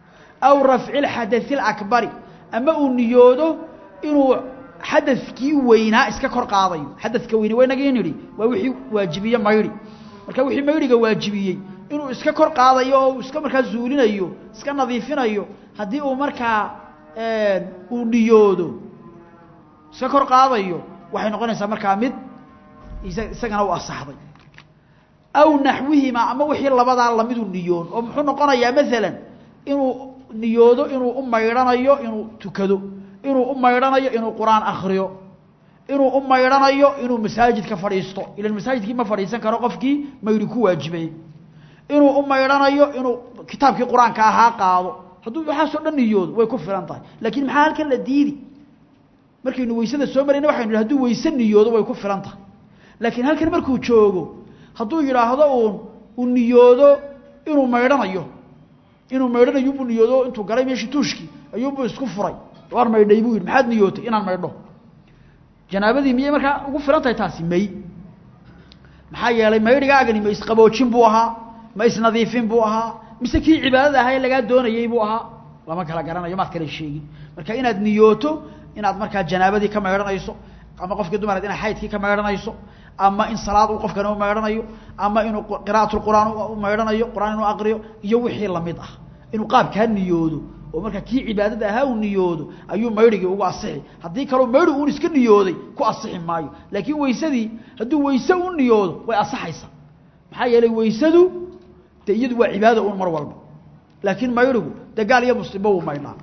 aw rafci lxadai alakbari ama uu niyoodo inuu xadadkii weynaa iska kor qaadayo xadadka weyne waa inagii nidhi waa wixii waajibiye maydhi marka wixii maydhiga waajibiyey inuu iska kor qaadayo oo iska markaa zuulinayo iska nadiifinayo haddii uu markaa uu niyoodo iska kor qaadayo waxay noqonaysaa markaa mid isagana u asaxday aw naxwihimaa ama wixii labadaa lamidu niyoon oo muxuu noqonayaa maalan inuu niyoodo inuu u maydhanayo inuu tukado inuu u maydhanayo inuu qur-aan akriyo inuu u maydhanayo inuu masaajidka fadhiisto ilan masaajidkii ma fadhiisan karo qofkii maydhi ku waajibay inuu u maydhanayo inuu kitaabkii qur-aanka ahaa qaado hadduu waxaasoo dhan niyoodo way ku filan tahay laakiin maxaa halkan la diidi markaynu weysada soo marayna waxaynu idhi haduu weyse niyoodo way ku filan tahay laakiin halkan markuu joogo hadduu yidhaahdo uun uu niyoodo inuu maydhanayo inuu maydhanayo buu niyoodo intuu galay meeshii tuushkii ayuunbuu isku furay waar maydhay buu yidhi maxaad niyootay inaan maydho janaabadii miyay markaa ugu filan tahay taasi may maxaa yeelay maydhigaagani ma isqaboojin buu ahaa ma isnadiifin buu ahaa mise kii cibaadada ahaa ee lagaa doonayey buu ahaa lama kala garanayo maad kala sheegin marka inaad niyooto inaad markaa janaabadii ka maydhanayso ama qofkii dumaraad inaad xaydkii ka maydhanayso ama in salaad uu qofkani u maydhanayo ama inuu qira'atulqur'aan u maydhanayo qur'aan inuu aqriyo iyo wixii lamid ah inuu qaabkaa niyoodo oo markaa kii cibaadada ahaa uu niyoodo ayuu maydhigii ugu asixi haddii kaleo maydhi uun iska niyooday ku asixi maayo laakiin weysadii hadduu weyse u niyoodo way asaxaysaa maxaa yeelay weysadu dee iyadu waa cibaada un mar walba laakiin maydhigu dee gaal iyo muslimba wuu maydhaa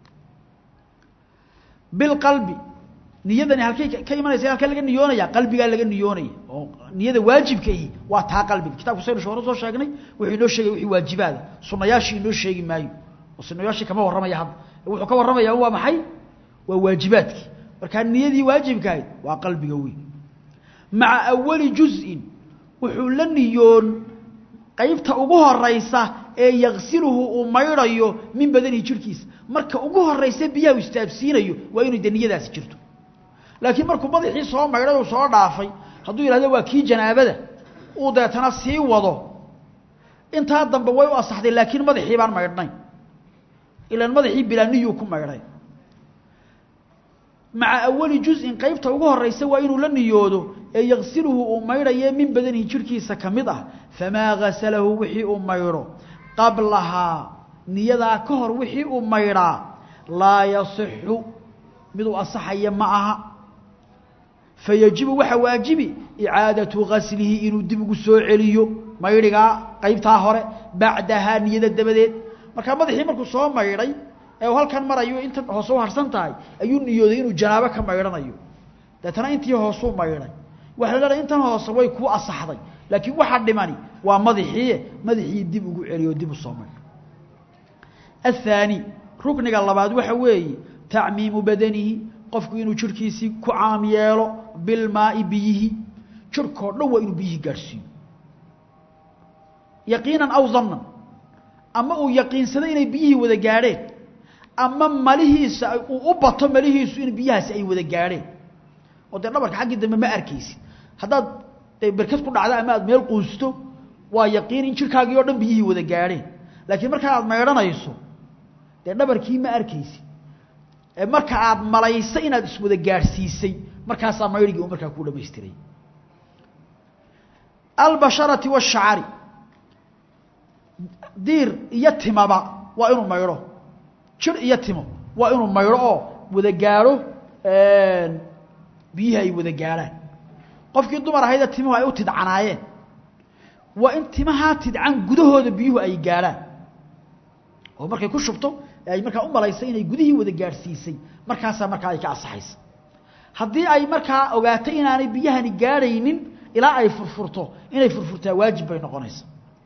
bilqalbi niyadani halkay ka imanaysa halka laga niyoonaya qalbigaa laga niyoonaya oo niyada waajibkaihi waa taa qalbiga kitabku saynu hore soo sheegnay wuxuu inoo sheegay wixii waajibaada sunayaashii inoo sheegi maayo oo sunayaashii kama warramaya hadda wuxuu ka warramaya waa maxay waa waajibaadkii markaa niyadii waajibkahayd waa qalbiga weyn maca awali juz'in wuxuu la niyoon qaybta ugu horaysa ee yaqsiluhu uu maydhayo min badanihi jirhkiisa marka ugu horaysa biyaha u istaabsiinayo waa inuu de niyadaasi jirto laakiin markuu madaxii soo maydhay uu soo dhaafay hadduu yidhahdo waa kii janaabada uu deetana sii wado intaa dambe way u asaxday laakiin madaxii baan maydhnayn ilaan madaxii bilaaniyuu ku maydhay maca awali juz'in qaybta ugu horaysa waa inuu la niyoodo ee yaqsiluhu uu maydhaye min badanihi jirhkiisa ka mid ah famaa gasalahu wixii uu maydho qablahaa niyadaa ka hor wixii uu maydhaa laa yasixu miduu asaxaya ma aha fayajibu waxaa waajibi icaadatu gaslihi inuu dib ugu soo celiyo maydhigaa qaybtaa hore bacdahaa niyada dabadeed markaa madaxii markuu soo maydhay ee uu halkan marayo inta hoose u harsan tahay ayuu niyooday inuu janaabo ka maydhanayo deetana intii hoosuu maydhay waxa la leedahay intan hoose way kuu asaxday laakiin waxa dhimani waa madaxii madaxii dib ugu celiyo dib u soo maydho athaani rukniga labaad waxa weeye tacmiimu badanihi qofku inuu jirhkiisii ku caam yeelo bilmaai biyihi jirhkoo dhan waa inuu biyihii gaadhsiiyo yaqiinan aw dannan ama uu yaqiinsado inay biyihii wada gaadheen ama malihiisa uu u bato malihiisu in biyahaasi ay wada gaadheen oo dee dhabarka xaggii dambe ma arkaysid haddaad de berkad ku dhacdo ama aad meel quusto waa yaqiin in jirhkaagii oo dhan biyihii wada gaadheen laakiin markaa aad maydhanayso dee dhabarkii ma arkaysid marka aad malayso inaad iswada gaadhsiisay markaasaa maydhigii u markaa kuu dhamaystiray albasharati washacari diir iyo timaba waa inuu maydho jir iyo timo waa inuu maydho oo wada gaadho biyihii ay wada gaadhaan qofkii dumar ahaydee timuhu ay u tidcanaayeen waa in timahaa tidcan gudahooda biyuhu ay gaadhaan oo markay ku shubto ay markaa u malaysay inay gudihii wada gaadhsiisay markaasaa markaa ay ka asaxaysa haddii ay markaa ogaatay inaanay biyahani gaadhaynin ilaa ay furfurto inay furfurtaa waajib bay noqonaysa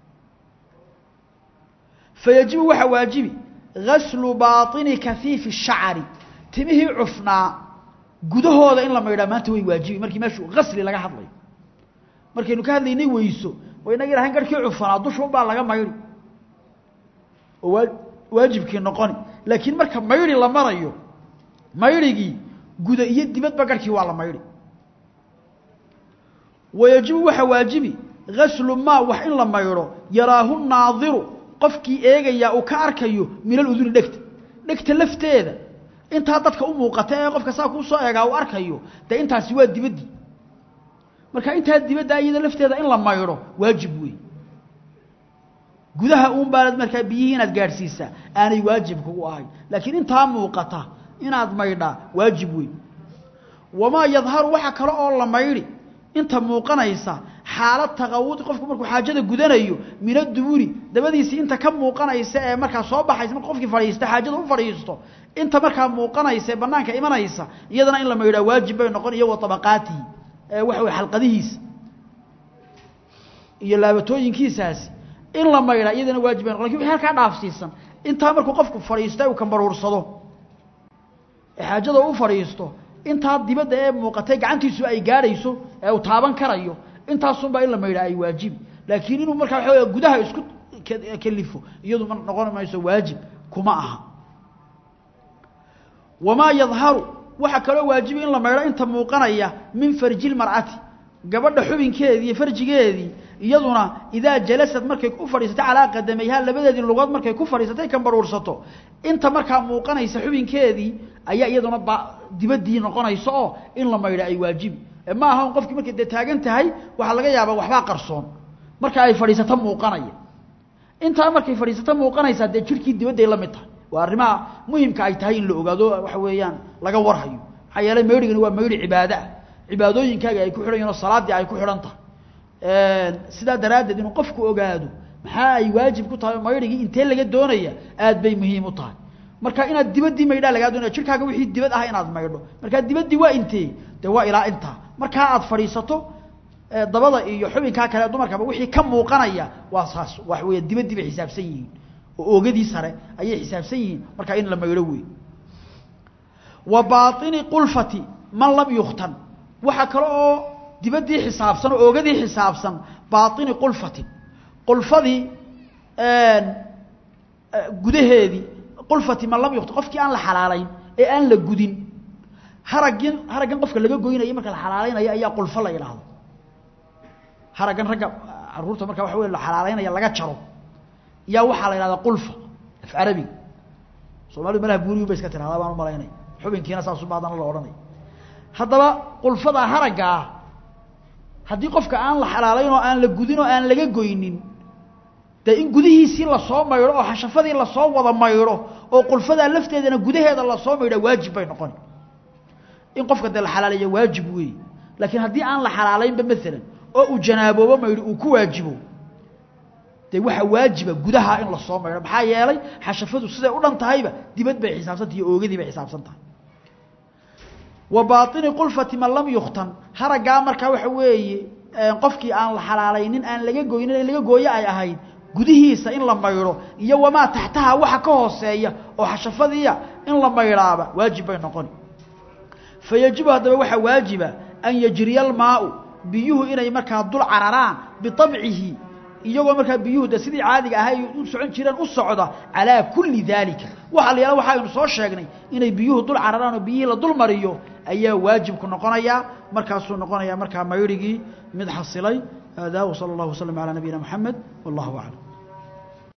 fayajibu waxaa waajibi gaslu baaطini kafiifi shacari timihii cufnaa gudahooda in la maydhaa maanta way waajibi markii meeshu gasli laga hadlayo markaynu ka hadlaynay weyso wa inagi lahayn garhkii cufnaa dusha unbaa laga maydhi oo waa waajibkii noqoni laakiin marka maydhi la marayo maydhigii guda iyo dibadba garhkii waa la maydhi wayajibu waxaa waajibi gaslu maa wax in la maydho yaraahu naadiru qofkii eegayaa uu ka arkayo minal uduni dhegta dhegta lafteeda intaa dadka u muuqata ee qofka saa kuu soo eegaa uu arkayo dee intaasi waa dibaddii marka intaa dibadda iyada lafteeda in la maydho waajib wey gudaha uun baanad markaa biyihii inaad gaadhsiisaa aanay waajib kugu ahayn laakiin intaa muuqata inaad maydhaa waajib wey wamaa yadharu waxa kale oo la maydhi inta muuqanaysa xaalad taqawudi qofku markuu xaajada gudanayo min aduburi dabadiisii inta ka muuqanaysa ee markaa soo baxaysa marka qofkii fadhiista xaajada u fadhiisto inta markaa muuqanaysa ee banaanka imanaysa iyadana in la maydhaa waajib bay noqon iyo wa tabaqaatihi ee waxa wey xalqadihiisa iyo laabatooyinkiisaasi in la maydhaa iyadana waajib bay noqon lakin wixii halkaa dhaafsiisan intaa markuu qofku fadhiista uu kambaruursado ee xaajada u fadhiisto intaa dibadda ee muuqatay gacantiisu ay gaadhayso ee uu taaban karayo intaasunbaa in la maydhaa ay waajibi laakiin inuu markaa waxa wey gudaha isku kelifo iyadu ma noqon mayso waajib kuma aha wamaa yadharu waxaa kaloo waajibi in la maydho inta muuqanaya min farji lmar'ati gabadha xubinkeedii iyo farjigeedii iyaduna idaa jalasad markay u fadhiisatay calaa qadamayha labadeedii lugood markay ku fadhiisatay kambaruursato inta markaa muuqanaysa xubinkeedii ayaa iyaduna ba dibaddii noqonaysa oo in la maydho ay waajibi ma aha un qofkii markay dee taagan tahay waxaa laga yaabaa waxbaa qarsoon marka ay fadhiisato muuqanaya intaa markay fadhiisato muuqanaysaa dee jirhkii dibadday la mid tahay waa arrimaha muhimka ay tahay in la ogaado waxa weeyaan laga warhayo maxaa yeelay maydhigani waa maydhi cibaado ah cibaadooyinkaaga ay ku xidhan yihin oo salaaddii ay ku xidhan tahay sidaa daraaddeed inuu qofku ogaado maxaa ay waajib ku tahay oo maydhigii intee laga doonaya aad bay muhiim u tahay marka inaad dibaddii maydhaa lagaa doonaya jirkaaga wixii dibad ah inaad maydho markaa dibaddii waa intee dee waa ilaa intaa markaa aad fadhiisato dabada iyo xubinkaa kale dumarkaba wixii ka muuqanaya waa saas wax weya dibaddii bay xisaabsan yihiin oo oogadii sare ayay xisaabsan yihiin markaa in la maydho wey wa baaini qulfati man lam yukhtan waxaa kale oo dibaddii xisaabsan oo oogadii xisaabsan baaini qulfatin qulfadii gudaheedii qulfati man lam yukhtan qofkii aan la xalaalayn ee aan la gudin haragin haraggan qofka laga goynayo marka la xalaalaynayo ayaa qulfo la yidhaahdo haraggan ragga caruurta marka waxa wey la xalaalaynaya laga jaro yaa waxaa la yidhahdaa qulfa af carabiga soomalidu malaha buuriyu ba iska tirahdaa baan u malaynaya xubinkiina saasuba haddana la odhanaya haddaba qulfada haragga ah haddii qofka aan la xalaalayn oo aan la gudin oo aan laga goynin dee in gudihiisii lasoo maydho oo xashafadii lasoo wada maydho oo qulfadaa lafteedana gudaheeda lasoo maydha waajib bay noqon in qofka dee la xalaalayo waajib weeye laakiin haddii aan la xalaalaynba maalan oo uu janaaboobo maydho uu ku waajibo dee waxaa waajiba gudaha in lasoo maydho maxaa yeelay xashafadu siday u dhan tahayba dibad bay xisaabsantahy iyo oogadii bay xisaabsan tahay wa baaini qulfati man lam yukhtan haraggaa markaa waxa weeye qofkii aan la xalaalaynin aan laga goynin in laga gooyo ay ahayd gudihiisa in la maydho iyo wamaa taxtaha waxa ka hooseeya oo xashafadiiya in la maydhaaba waajib bay noqoni fayajibu haddaba waxaa waajiba an yajriya almaau biyuhu inay markaa dul cararaan biabcihi iyagoo markaa biyuhu de sidii caadiga ahay u socon jireen u socda calaa kulli daalika waxa la yala waxa aynu soo sheegnay inay biyuhu dul cararaan oo biyihii la dul mariyo ayaa waajibku noqonayaa markaasuu noqonayaa markaa maydhigii mid xasilay haadaa wsala allahu waslm calaa nabiyina moxamed wallahu aclam